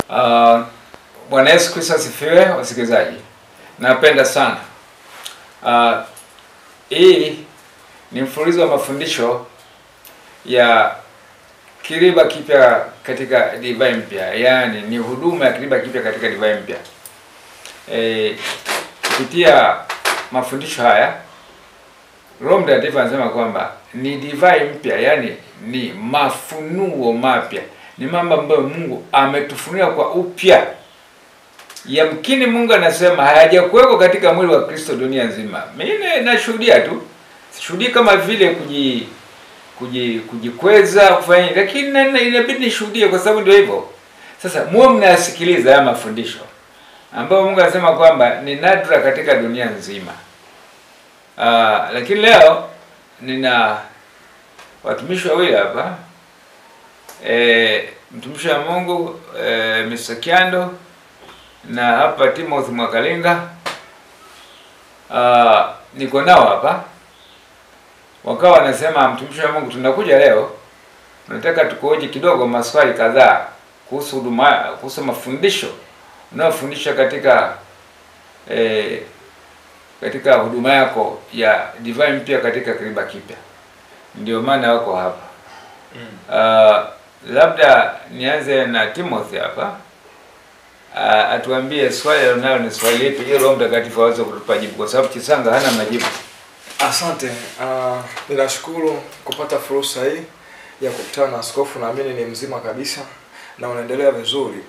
Uh, Bwana Yesu Kristo asifiwe, wasikilizaji. Napenda sana uh, hii ni mfululizo wa mafundisho ya kiriba kipya katika divai mpya, yaani ni huduma ya kiriba kipya katika divai mpya. E, kupitia mafundisho haya Roho Mtakatifu anasema kwamba ni divai mpya, yaani ni mafunuo mapya, ni mambo ambayo Mungu ametufunulia kwa upya. Yamkini Mungu anasema hayajakuweko katika mwili wa Kristo dunia nzima. Mimi nashuhudia tu, sishuhudii kama vile kuji kuji kujikweza kufanya, lakini na- inabidi nishuhudie kwa sababu ndio hivyo. Sasa muwe mnayasikiliza haya mafundisho ambayo Mungu anasema kwamba ni nadra katika dunia nzima. Ah, lakini leo nina watumishi wawili hapa e, mtumishi wa Mungu e, Mr. Kyando na hapa Timothy Mwakalinga. Ah, niko nao hapa wakawa wanasema, mtumishi wa Mungu, tunakuja leo, tunataka tukuoji kidogo maswali kadhaa kuhusu huduma, kuhusu mafundisho unayofundisha katika eh, katika huduma yako ya divai mpya katika kiriba kipya. Ndio maana wako hapa. Uh, labda nianze na Timothy hapa. Uh, atuambie swali alionalo ni swali lipi, ili Roho Mtakatifu aweze kutupa jibu, kwa sababu Chisanga hana majibu. Asante. Uh, ninashukuru kupata fursa hii ya kukutana na askofu. Naamini ni mzima kabisa na unaendelea vizuri.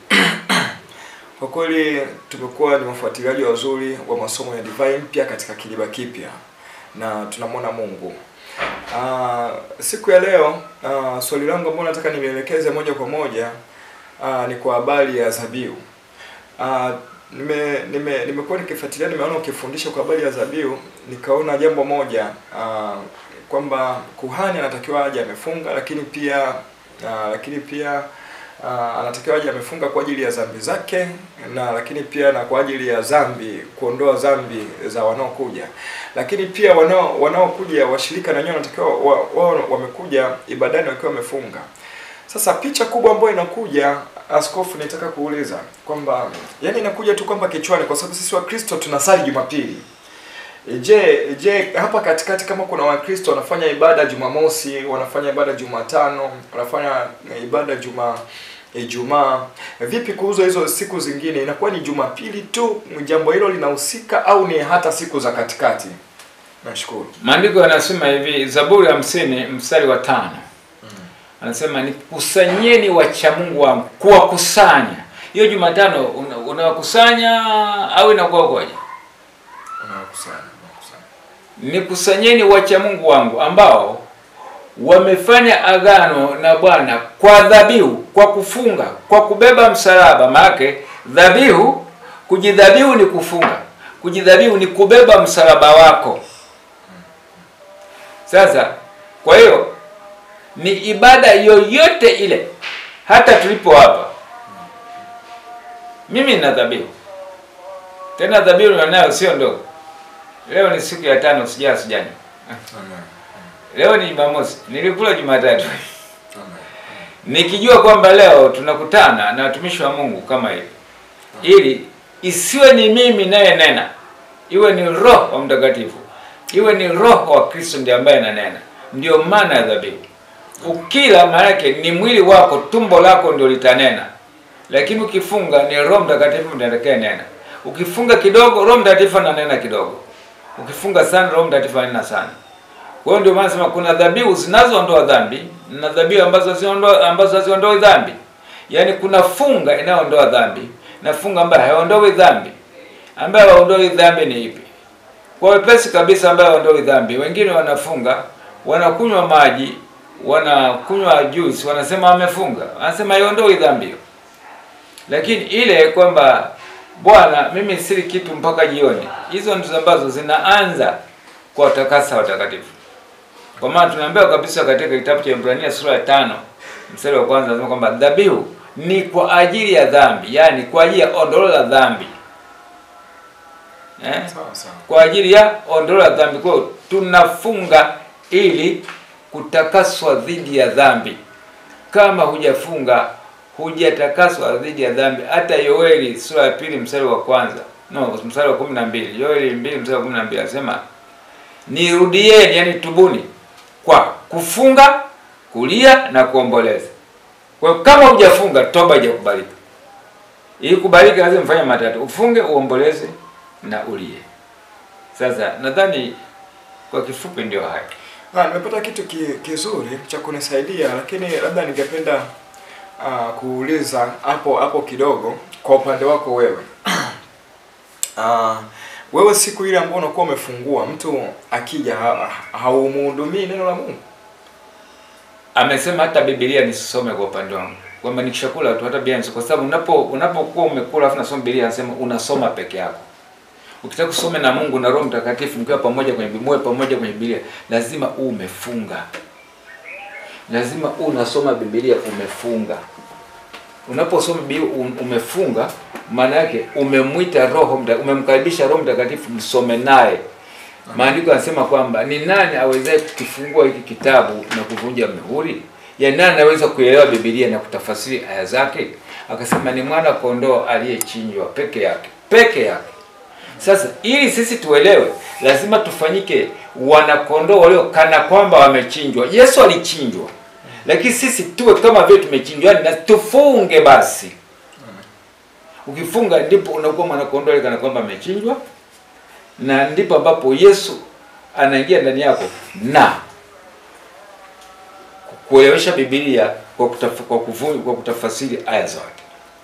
Kwa kweli tumekuwa ni wafuatiliaji wazuri wa masomo ya divai mpya katika kiriba kipya na tunamwona Mungu. Uh, siku ya leo uh, swali langu ambalo nataka nielekeze moja kwa moja uh, ni kwa habari ya zabiu. Uh, nime nime nimekuwa nikifuatilia, nimeona ukifundisha kwa habari ya zabiu, nikaona jambo moja uh, kwamba kuhani anatakiwa aje amefunga, lakini pia uh, lakini pia uh, anatakiwa aje amefunga kwa ajili ya dhambi zake na lakini pia na kwa ajili ya dhambi, kuondoa dhambi za wanaokuja, lakini pia wanao wanaokuja washirika na wenyewe wanatakiwa wao wa, wamekuja ibadani wakiwa wamefunga. Sasa picha kubwa ambayo inakuja askofu, nitaka kuuliza kwamba yani inakuja tu kwamba kichwani, kwa sababu sisi Wakristo tunasali Jumapili. Je, je hapa katikati kama kuna Wakristo wanafanya ibada Jumamosi, wanafanya ibada Jumatano, wanafanya ibada Juma Ijumaa, vipi kuhusu hizo siku zingine? Inakuwa ni Jumapili tu jambo hilo linahusika au ni hata siku za katikati? Nashukuru. Maandiko yanasema hivi, Zaburi hamsini mstari wa tano anasema nikusanyeni wacha Mungu wangu, kuwakusanya. Hiyo Jumatano una- unawakusanya au inakuwa kwaje? Unakusanya, unakusanya. Nikusanyeni wacha Mungu wangu ambao wamefanya agano na Bwana kwa dhabihu, kwa kufunga, kwa kubeba msalaba. Maana dhabihu, kujidhabihu ni kufunga, kujidhabihu ni kubeba msalaba wako. Sasa kwa hiyo ni ibada yoyote ile, hata tulipo hapa, mimi nina dhabihu, tena dhabihu ninayo sio ndogo. Leo ni siku ya tano, sijaa sijanywa. Amen. Leo ni Jumamosi, nilikula Jumatatu Amen. nikijua kwamba leo tunakutana na watumishi wa Mungu kama hivi, ili isiwe ni mimi naye nena, iwe ni Roho wa Mtakatifu, iwe ni Roho wa Kristo ndiye ambaye ananena. Ndio maana ya dhabihu. Ukila maana yake ni mwili wako, tumbo lako ndio litanena, lakini ukifunga ni Roho Mtakatifu ndiye atakaye nena. Ukifunga kidogo, Roho Mtakatifu ananena kidogo. Ukifunga sana, Roho Mtakatifu ananena sana. Kwa hiyo ndio maana nasema kuna dhabihu zinazoondoa dhambi na dhabihu ambazo haziondoa ambazo haziondoi dhambi. Yaani kuna funga inayoondoa dhambi na funga ambayo haondoi dhambi. Ambayo haondoi dhambi ni ipi? Kwa wepesi kabisa ambayo haondoi dhambi. Wengine wanafunga, wanakunywa maji, wanakunywa juice, wanasema wamefunga. Wanasema haondoi dhambi hiyo. Lakini ile kwamba Bwana, mimi sili kitu mpaka jioni. Hizo ndizo ambazo zinaanza kwa watakasa watakatifu. Kwa maana tunaambiwa kabisa katika kitabu cha Ibrania sura ya tano mstari wa kwanza anasema kwamba dhabihu ni kwa ajili ya dhambi, yaani kwa ajili ya ondoleo la dhambi eh? Sawa sawa. kwa ajili ya ondoleo la dhambi. Kwa hiyo tunafunga ili kutakaswa dhidi ya dhambi. Kama hujafunga hujatakaswa dhidi ya dhambi. Hata Yoeli sura ya pili mstari wa kwanza no, mstari wa kumi na mbili Yoeli mbili mstari wa kumi na mbili anasema nirudieni, yani tubuni kwa kufunga, kulia na kuomboleza. Kwa hiyo kama hujafunga, toba haijakubalika. Ili kubalika lazima mfanye matatu: ufunge, uomboleze na ulie. Sasa nadhani kwa kifupi ndio haya. Ah, nimepata kitu ki, kizuri cha kunisaidia, lakini labda ningependa ah, kuuliza hapo hapo kidogo kwa upande wako wewe. Ah, wewe siku ile ambayo unakuwa umefungua, mtu akija ha- haumhudumii neno la Mungu? Amesema hata Biblia nisisome kwa upande wangu, kwamba nikishakula tu hata Biblia nisome, kwa sababu unapo unapokuwa umekula afu nasoma Biblia, anasema unasoma peke yako. Ukitaka kusome na Mungu na Roho Mtakatifu mkiwa pamoja kwenye Biblia, muwe pamoja kwenye Biblia, lazima uwe umefunga, lazima uwe unasoma Biblia umefunga. Unaposoma Biblia um- umefunga, maana yake umemwita Roho Mta- umemkaribisha Roho Mtakatifu msome naye. Maandiko yanasema kwamba ni nani awezaye kukifungua hiki kitabu na kuvunja mihuri? Ya nani anaweza kuelewa Biblia na kutafasiri aya zake? Akasema ni mwana kondoo aliyechinjwa peke yake, peke yake. Sasa ili sisi tuelewe, lazima tufanyike wanakondoo walio kana kwamba wamechinjwa. Yesu alichinjwa, lakini sisi tuwe kama vile tumechinjwa, yaani na tufunge basi. Ukifunga ndipo unakuwa mwanakondoo ali kana kwamba amechinjwa, na ndipo ambapo Yesu anaingia ndani yako na kuelewesha Biblia kwa kutaf, kwa, kufu, kwa kutafasiri aya zote.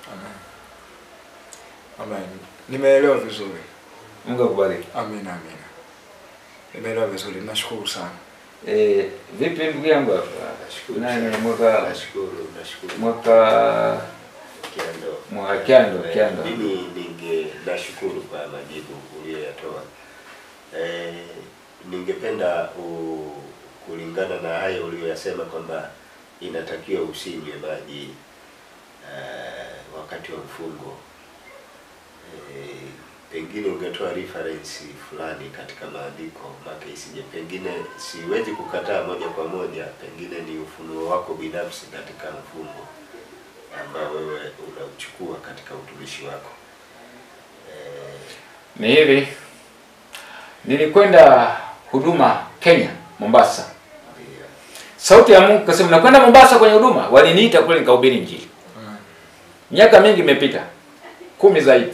Amen. Nimeelewa vizuri. Mungu akubariki. Amina, amina. Nimeelewa vizuri. Nashukuru sana. Eh, vipi ndugu yangu hapa? Nashukuru Nani sana. mwaka Nashukuru, nashukuru. mwaka Kiando. mwaka Kyando, Eh, Kyando. Mimi ninge nashukuru kwa majibu uliyoyatoa. Eh, ningependa u, kulingana na hayo uliyoyasema kwamba inatakiwa usinywe maji eh, wakati wa mfungo. Eh, pengine ungetoa reference fulani katika maandiko make isije, pengine siwezi kukataa moja kwa moja, pengine ni ufunuo wako binafsi katika mfungo ambao wewe unauchukua katika utumishi wako. Eh, Ni hivi, nilikwenda huduma Kenya, Mombasa. ndio. Sauti ya Mungu kasema, nakwenda Mombasa kwenye huduma. Waliniita kule nikahubiri Injili. Miaka mingi imepita, kumi zaidi.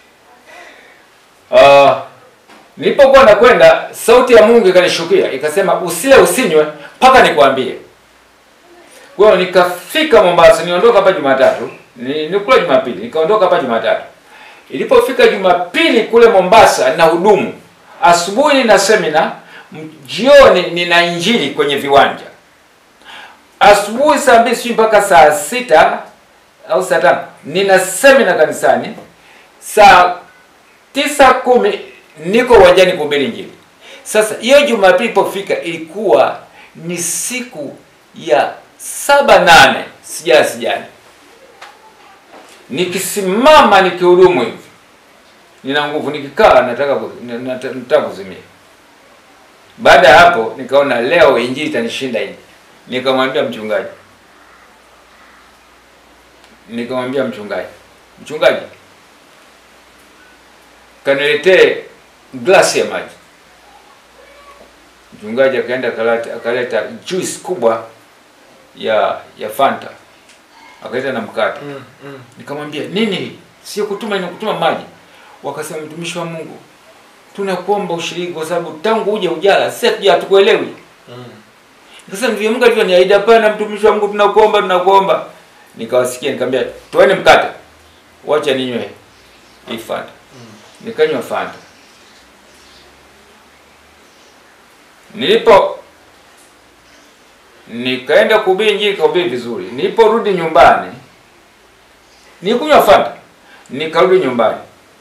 Uh, nilipokuwa nakwenda, sauti ya Mungu ikanishukia ikasema, usile usinywe mpaka nikwambie. Kwa hiyo nikafika Mombasa, niondoka hapa Jumatatu, ni nikula Jumapili, nikaondoka hapa Jumatatu. Ilipofika Jumapili kule Mombasa na hudumu, asubuhi nina semina, m- jioni nina injili kwenye viwanja. Asubuhi saa mbili sijui mpaka saa sita au saa tano nina semina kanisani. Saa tisa kumi niko uwanjani kuhubiri injili. Sasa hiyo Jumapili ilipofika ilikuwa ni siku ya saba nane, sijala sijani, nikisimama nikihudumu hivi nina nguvu, nikikaa nataka ku- na- nata- nataka kuzimia. Baada ya hapo nikaona leo injili itanishinda hii, nikamwambia mchungaji, nikamwambia mchungaji, mchungaji, kaniletee glasi ya maji. Mchungaji akaenda akaleta, akaleta juice kubwa ya ya Fanta, akaleta na mkate. Mm, mm. Nikamwambia nini hii? Sio kutuma ni kutuma maji. Wakasema mtumishi wa Mungu, tunakuomba ushiriki kwa sababu tangu uje ujala sisi hatuja hatukuelewi. Mm. Nikasema ndivyo Mungu alivyoniahidi. Hapana, mtumishi wa Mungu, tunakuomba tunakuomba. Nikawasikia nikamwambia toeni mkate, wacha ninywe hii Fanta. Nikanywa Fanta. Nilipo nikaenda kuhubiri injili, nikahubiri vizuri. Niliporudi nyumbani nikunywa Fanta, nikarudi nyumbani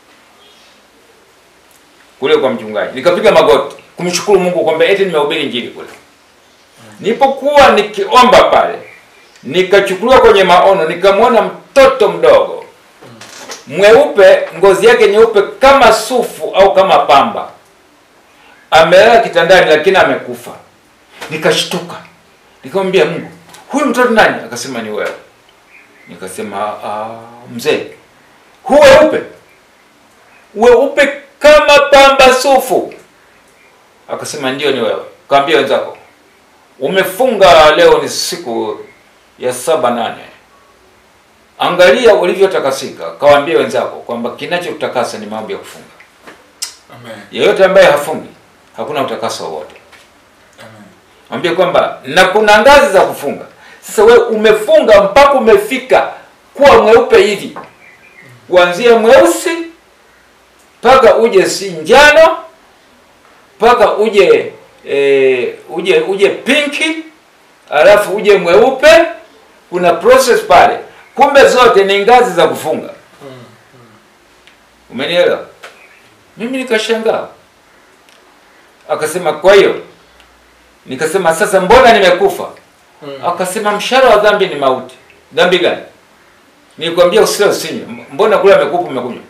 kule kwa mchungaji, nikapiga magoti kumshukuru Mungu kwamba eti nimehubiri injili kule. Nilipokuwa nikiomba pale, nikachukuliwa kwenye maono, nikamwona mtoto mdogo mweupe, ngozi yake nyeupe kama sufu au kama pamba, amelala kitandani, lakini amekufa. Nikashtuka, nikamwambia Mungu, huyu mtoto nani? Akasema ni wewe. Nikasema ah, mzee, hu weupe weupe kama pamba sufu. Akasema ndio, ni wewe. Kaambia wenzako umefunga leo, ni siku ya saba nane, angalia ulivyotakasika. Kawaambia wenzako kwamba kinachotakasa ni mambo ya kufunga. Amen. Yeyote ambaye hafungi hakuna utakaso wowote. Amen. Mwambie kwamba na kuna ngazi za kufunga. Sasa we umefunga mpaka umefika kuwa mweupe hivi, kuanzia mweusi mpaka uje si njano mpaka uje e, uje uje pinki alafu uje mweupe. Kuna process pale, kumbe zote ni ngazi za kufunga. Umenielewa? Mimi nikashangaa, akasema kwa hiyo Nikasema sasa, mbona nimekufa? Mm. Akasema mshahara wa dhambi ni mauti. Dhambi gani? Nilikwambia usile usinywe. Mbona kula amekupa umekunywa?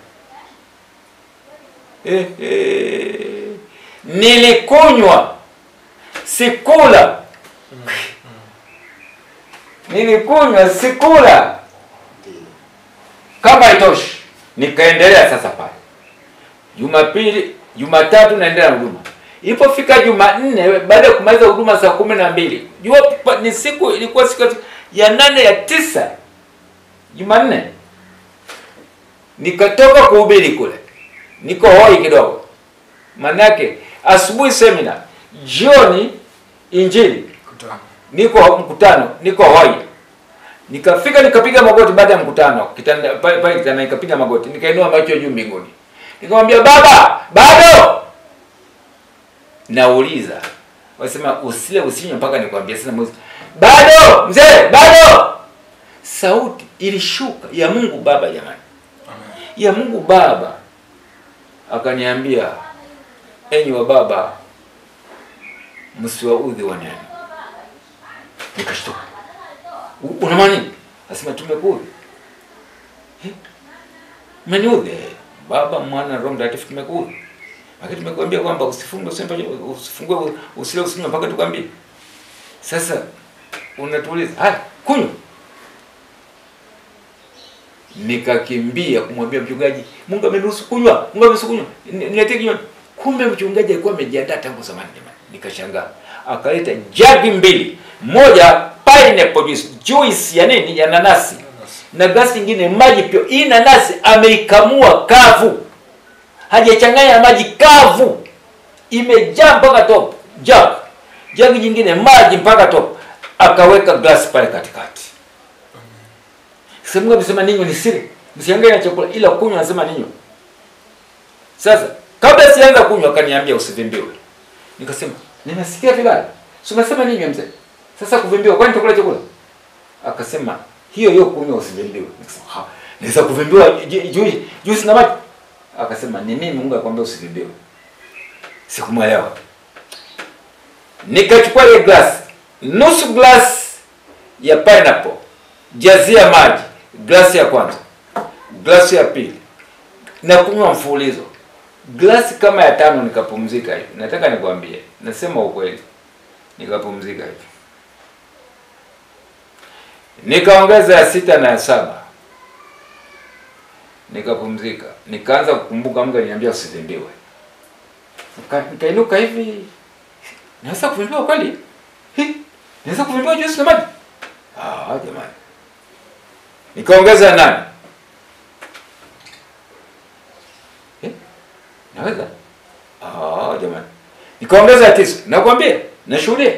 Eh, eh. Nilikunywa sikula. Nilikunywa sikula. Ndiyo. Kama haitoshi, nikaendelea sasa pale. Jumapili, Jumatatu naendelea na huduma. Ilipofika Jumanne, baada ya kumaliza huduma saa kumi na mbili, jua pa- ni siku ilikuwa siku ya nane ya tisa, Jumanne, nikatoka kuhubiri kule, niko hoi kidogo, manake asubuhi semina, jioni injili Kutana. niko mkutano, niko hoi. Nikafika nikapiga magoti baada ya mkutano, kitanda pale pale kitanda nikapiga magoti, nikainua macho juu mbinguni. Nikamwambia baba, bado. Nauliza. Wasema usile usinywe mpaka nikwambie sasa mwezi. Bado, mzee, bado. Sauti ilishuka ya Mungu Baba jamani. Amen. Ya Mungu Baba. Akaniambia, enyi wa baba, msiwaudhi wanene. Nikashtuka. "U- Una maana nini? Asema tumekuudhi. Eh? Mmeniudhi. Eh, Baba, Mwana na Roho Mtakatifu tumekuudhi. Lakini tumekuambia kwamba usifungue usimpe usifungue usile usinywe mpaka tukwambie. Sasa unatuuliza, haya kunywa. Nikakimbia kumwambia mchungaji, Mungu ameniruhusu kunywa, Mungu ameniruhusu kunywa. Ni- Niletee kinywaji. Kumbe mchungaji alikuwa amejiandaa tangu zamani jamani. Nikashangaa. Akaleta jagi mbili. Moja pineapple juice, juice ya nini? Ya nanasi. Na glasi nyingine maji pia. Hii nanasi ameikamua kavu. Hajachanganya na maji kavu. Imejaa mpaka top. Jug. Jagi nyingine maji mpaka top. Akaweka glasi pale katikati. Sasa Mungu amesema ninywe ni siri. Msiangalie na chakula ila kunywa anasema ninywe. Sasa kabla sianza kunywa akaniambia usivimbiwe. Nikasema nimesikia vibaya. Si umesema ninywe mzee. Sasa kuvimbiwa kwani nitakula chakula? Akasema hiyo hiyo kunywa usivimbiwe. Nikasema ha, naweza kuvimbiwa juice juice na maji. Akasema ni mimi Mungu akwambia usivimbiwe. Sikumwelewa. Nikachukua ile glass, nusu glass ya pineapple, jazia maji, glasi ya kwanza, glasi ya pili, na kunywa mfululizo. Glasi kama ya tano nikapumzika hivi. Nataka nikwambie, nasema ukweli, nikapumzika hivi, nikaongeza ya sita na ya saba, nikapumzika, nikaanza kukumbuka Mungu aliniambia usivimbiwe. Nika- Nikainuka hivi, naweza kuvimbiwa kweli? Hi, naweza kuvimbiwa juisi na maji? Ah, jamani. Nikaongeza nane. Eh? Naweza? Ah, jamani. Nikaongeza ya tisa. Nakwambia, nashuhudia.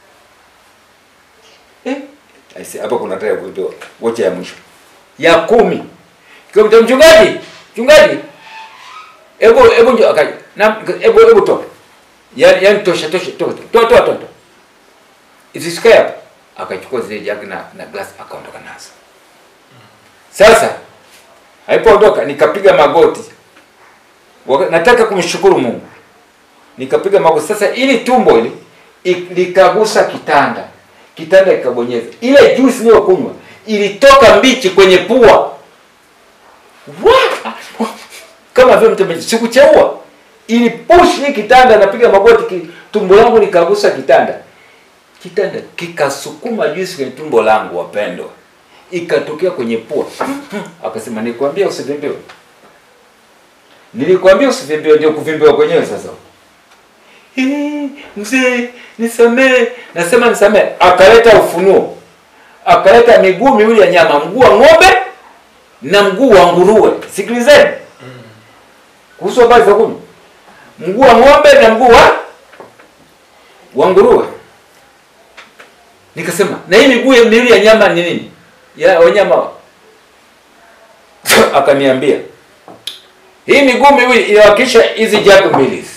Eh? Aise, hapa kuna taya kutoa. Wocha ya mwisho. Ya kumi. Kikamta mchungaji, mchungaji. Hebu hebu njoo akaja. Na hebu hebu toa. Yaani yaani tosha tosha toa toa toa toa. toa. Isisikae hapa. Akachukua zile jagi na na glass akaondoka nazo. Sasa alipoondoka nikapiga magoti. Waka- Nataka kumshukuru Mungu. Nikapiga magoti. Sasa ili tumbo hili i- likagusa kitanda. Kitanda ikabonyeza. Ile juice niliyokunywa ilitoka mbichi kwenye pua. Wa! Kama vile mtu sikucheua. Ili push hii kitanda napiga magoti ki, tumbo langu likagusa kitanda. Kitanda kikasukuma juisi kwenye tumbo langu wapendwa. ikatokea kwenye pua. Akasema nikwambia usivimbiwe, nilikwambia usivimbiwe, ndio kuvimbiwa kwenyewe sasa. "Eh, Mzee nisamee, nasema nisamee. Akaleta ufunuo, akaleta miguu miwili ya nyama, mguu wa ng'ombe na mguu wa nguruwe. Sikilizeni kuhusu habari za kunywa, mguu wa ng'ombe na mguu wa wa nguruwe. Nikasema na hii miguu ya miwili ya nyama ni nini? Ya wanyama wa- akaniambia hii miguu miwili inawakilisha hizi jagi mbili hizi.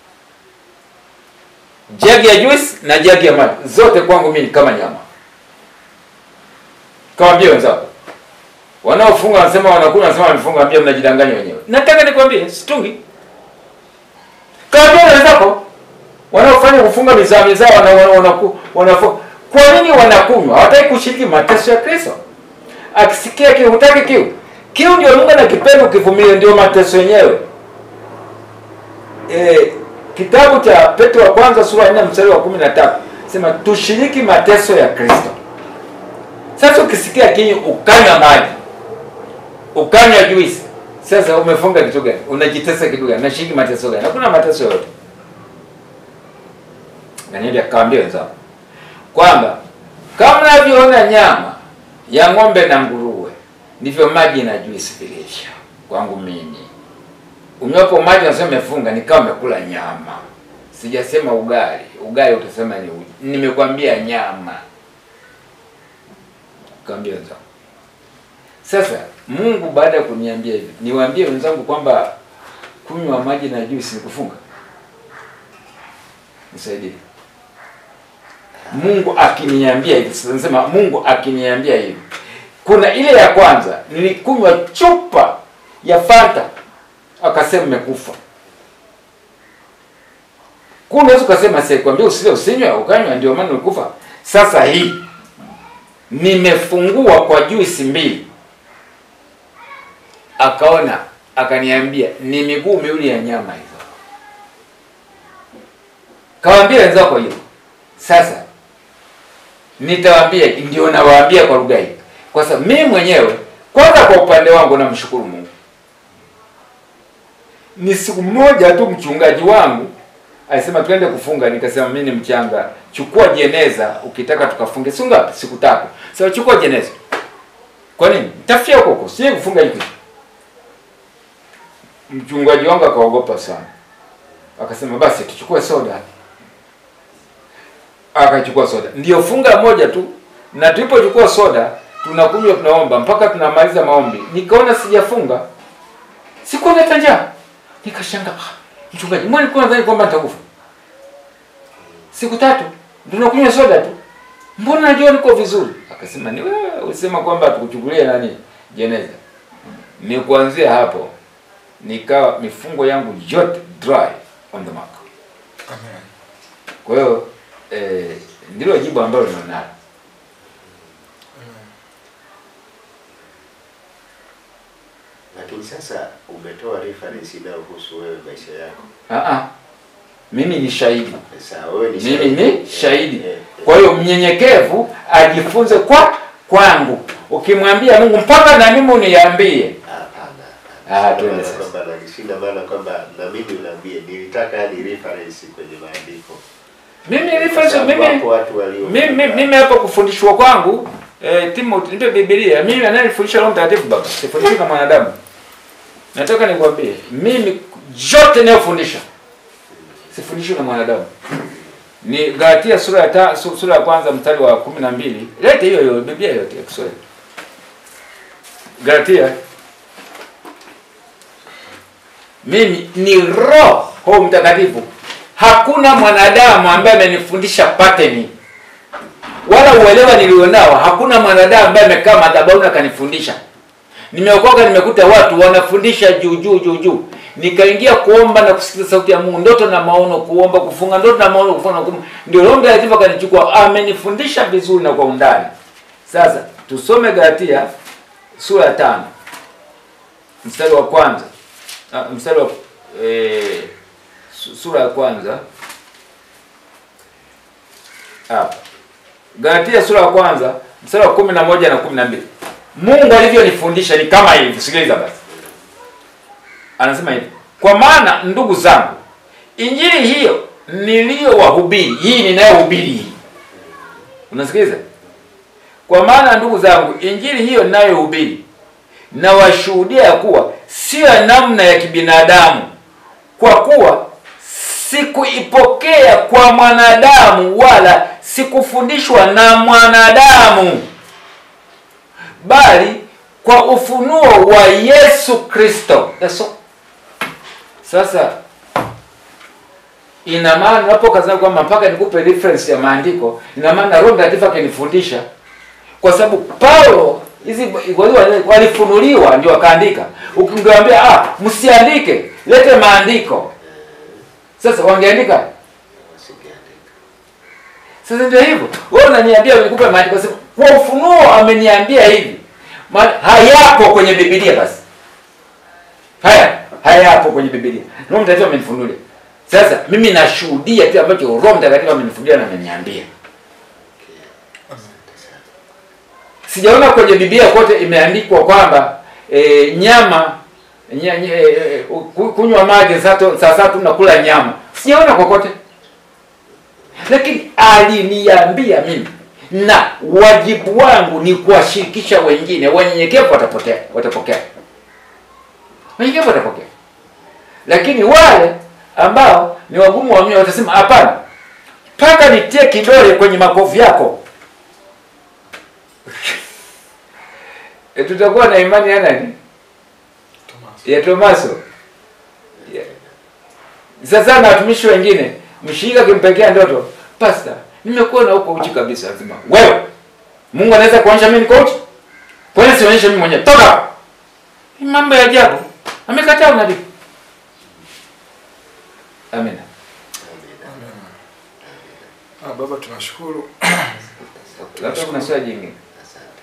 jagi ya juice na jagi ya maji, zote kwangu mimi ni kama nyama. Kawambia wenzako wanaofunga wanasema wanakunywa, wanasema wamefunga, ambia mnajidanganya wenyewe. Nataka nikwambie situngi. Kawambia wenzako wanaofanya kufunga mizaa mizaa wana, wana, wanaku- wanafu- kwa nini wanakunywa? Hawataki kushiriki mateso ya Kristo. Akisikia kiu, hutaki kiu. Kiu ndio lugha na kipendo, kivumilie ndio mateso yenyewe. E, kitabu cha Petro wa kwanza sura ya 4 mstari wa 13 sema tushiriki mateso ya Kristo. Sasa ukisikia kiu ukanywa maji, ukanywa juisi, sasa umefunga kitu gani? Unajitesa kitu gani? Nashiriki mateso gani? Hakuna mateso yoyote. Danieli akawaambia wenzao kwamba kama mnavyoona nyama ya ng'ombe na nguruwe, ndivyo maji na juisi vilivyo kwangu mimi. Unywapo maji unasema umefunga, ni kama umekula nyama. Sijasema ugali, ugali utasema ni uji. Nimekwambia nyama. Kaambia wenzangu. Sasa Mungu baada ya kuniambia hivi, niwaambie wenzangu kwamba kunywa maji na juisi ni kufunga? Nisaidie. Mungu akiniambia hivi, sasa nasema Mungu akiniambia hivi. Kuna ile ya kwanza nilikunywa chupa ya Fanta akasema umekufa. Kuna unaweza ukasema sikwambia usile usinywe ukanywa ndio maana ulikufa. Sasa hii nimefungua kwa juisi mbili. Akaona akaniambia ni miguu miwili ya nyama hizo. Kawaambia wenzako hiyo. Sasa nitawaambia ndio nawaambia kwa lugha hii. Kwa sababu mimi mwenyewe kwanza kwa upande wangu namshukuru Mungu. Ni siku moja tu mchungaji wangu alisema twende kufunga, nikasema mimi ni mchanga, chukua jeneza ukitaka tukafunge. Si ngapi? Siku tatu. Sasa chukua jeneza. Kwa nini? Tafia huko huko. Sije kufunga hiki. Mchungaji wangu akaogopa sana. Akasema basi tuchukue soda. Akachukua soda. Ndio funga moja tu. Na tulipochukua soda, tunakunywa tunaomba mpaka tunamaliza maombi. Nikaona sijafunga. Sikuwa na njaa. Nikashangaa. "Ah, Mchungaji, mbona nilikuwa nadhani kwamba nitakufa? Siku tatu tunakunywa soda tu. Mbona najua niko vizuri? Akasema ni wewe ulisema kwamba tukuchukulie nani jeneza. Ni kuanzia hapo nikawa mifungo yangu yote dry on the mark. Amen. Kwa hiyo eh, ndilo jibu ambalo ninalo. Lakini sasa umetoa reference inayohusu wewe maisha yako. Ah ah. Mimi ni shahidi. Sasa wewe ni Mimi shahidi. ni shahidi. Eh, eh, Kwa hiyo mnyenyekevu ajifunze kwa kwangu. Ukimwambia Mungu mpaka na mimi uniambie. Hapana. Ah, hapana. tuende Sina sasa. maana kwamba na- sina maana kwamba na mimi unaambie nilitaka yani reference kwenye maandiko. Mimi Kwa reference sababu mimi wapo watu walio mimi mimi hapa kufundishwa kwangu eh, Timothy nipe Biblia. Mimi ananifundisha Roho Mtakatifu baba. Sifundishwi na mwanadamu. Nataka nikwambie mimi yote ninayofundisha sifundishwi na mwanadamu. Ni Galatia sura ya ta, su- sura ya kwanza mstari wa kumi na mbili. Lete hiyo hiyo Biblia yote ya Kiswahili. Galatia mimi ni Roho Mtakatifu. Hakuna mwanadamu ambaye amenifundisha pattern wala uelewa nilionao. Hakuna mwanadamu ambaye amekaa madhabahuni akanifundisha. Nimeokoka, nimekuta watu wanafundisha juu juu juu juu. Nikaingia kuomba na kusikiza sauti ya Mungu, ndoto na maono, kuomba, kufunga, ndoto na maono, kufunga na kuomba. Ndio Roho Mtakatifu akanichukua, amenifundisha vizuri na kwa undani. Sasa tusome Galatia sura ya tano mstari wa kwanza ah, mstari wa eh, su- sura ya kwanza hapa Galatia sura ya kwanza mstari wa kumi na moja na kumi na mbili Mungu alivyonifundisha ni kama hivi. Sikiliza basi, anasema hivi, kwa maana ndugu zangu, injili hiyo niliyowahubiri, hii ninayohubiri hii, unasikiliza? Kwa maana ndugu zangu, injili hiyo ninayohubiri nawashuhudia ya kuwa sio ya namna ya kibinadamu, kwa kuwa sikuipokea kwa mwanadamu, wala sikufundishwa na mwanadamu, bali kwa ufunuo wa Yesu Kristo. Eso. Sasa ina maana unapokazana kwamba mpaka nikupe reference ya maandiko, ina maana Roho Mtakatifu akinifundisha, kwa sababu Paulo hizi walifunuliwa ndio wakaandika. Ukingewambia ah, msiandike, lete maandiko, sasa wangeandika. Usingeandika. Sasa ndio hivyo, wewe unaniambia nikupe maandiko, sema kwa ufunuo ameniambia hivi, maana hayapo kwenye Biblia. Basi haya hayapo kwenye Biblia, Roho Mtakatifu amenifunulia. Sasa mimi nashuhudia kile ambacho Roho Mtakatifu amenifunulia na ameniambia. Asante sana. sijaona kwenye Biblia kote imeandikwa kwamba e, nyama nya, nya, e, ku- kunywa maji saa to- saa tatu na kula nyama, sijaona kokote, lakini aliniambia mimi, na wajibu wangu ni kuwashirikisha wengine. Wanyenyekevu watapotea, watapokea, wanyenyekevu watapokea, lakini wale ambao ni wagumu wa mioyo watasema hapana, mpaka nitie kidole kwenye makovu yako E, tutakuwa na imani ya nani? Thomas. Ya Tomaso. Ya. Sasa na watumishi wengine, mshirika akimpekea ndoto, pasta, nimekuwa na huko uchi kabisa. Lazima wewe, Mungu anaweza kuonyesha mimi niko uchi? Kwa nini sionyeshe mimi mwenyewe? Toka! Ni mambo ya ajabu. Amekataa unabii. Amina. Amina. Ah, Baba tunashukuru Labda kuna swali jingine. Asante.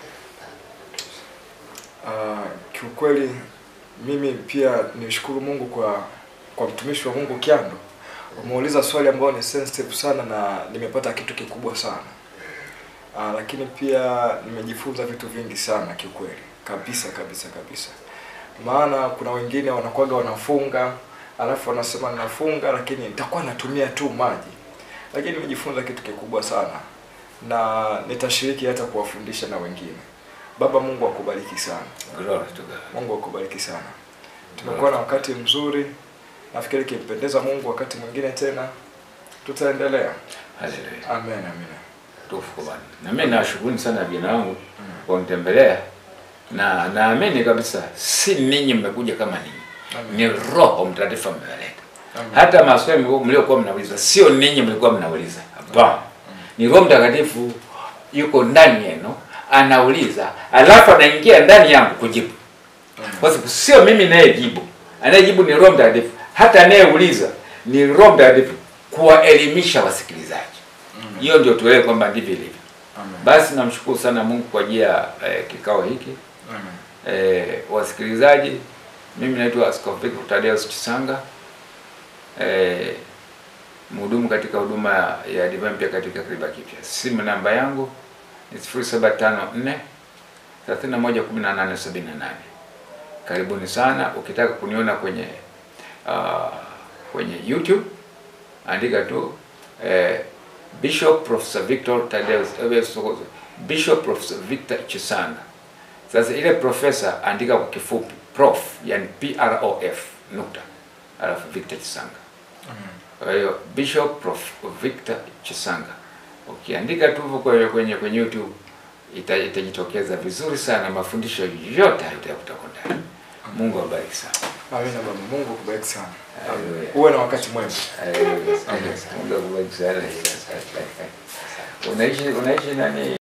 Ah, kiukweli mimi pia nishukuru Mungu kwa kwa mtumishi wa Mungu Kyando. Umeuliza swali ambalo ni sensitive sana na nimepata kitu kikubwa sana. Ah, lakini pia nimejifunza vitu vingi sana kiukweli. Kabisa kabisa kabisa. Maana kuna wengine wanakuwaga wanafunga alafu wanasema ninafunga lakini nitakuwa natumia tu maji. Lakini nimejifunza kitu kikubwa sana na nitashiriki hata kuwafundisha na wengine. Baba Mungu akubariki sana. Glory to God. Mungu akubariki sana. Tumekuwa na wakati mzuri, nafikiri kimpendeza Mungu, wakati mwingine tena tutaendelea. Hallelujah. Amen, amen. tukufu kwa Bwana. Na mimi nawashukuru sana vijana wangu kwa kunitembelea na naamini kabisa si ninyi mmekuja kama ninyi, Amen. ni Roho Mtakatifu amewaleta. Amen. Hata maswali mlio- mliokuwa mnauliza sio ninyi mlikuwa mnauliza, hapana, ni Roho Mtakatifu yuko ndani yenu anauliza, alafu anaingia ndani yangu kujibu, kwa sababu sio mimi nayejibu, anayejibu ni Roho Mtakatifu. Hata anayeuliza ni Roho Mtakatifu kuwaelimisha wasikilizaji. Hiyo ndio tuelewe kwamba ndivyo ilivyo. Amen. Basi namshukuru sana Mungu kwa ajili ya eh, kikao hiki. Amen. Eh, wasikilizaji, mimi naitwa Askofu Victor Thaddeus Chisanga, eh, mhudumu katika huduma ya Divine Mpya katika Kiriba Kipya. Simu namba yangu ni 0754 311878. Karibuni sana. Ukitaka kuniona kwenye uh, kwenye YouTube andika tu eh, Bishop Professor Victor Thaddeus eh, Bishop Professor Victor Chisanga. Sasa ile profesa andika kwa kifupi prof, yani P R O F nukta alafu Victor Chisanga. Kwa hiyo Bishop Prof Victor Chisanga ukiandika tu hivyo kwenye kwenye kwenye YouTube ita, itajitokeza vizuri sana, mafundisho yote hayo utayakuta huko ndani. Mungu awabariki sana. Amen, baba. Mungu akubariki sana. Haleluya. Uwe na wakati mwema. Haleluya. Mungu akubariki sana. Unaishi unaishi nani?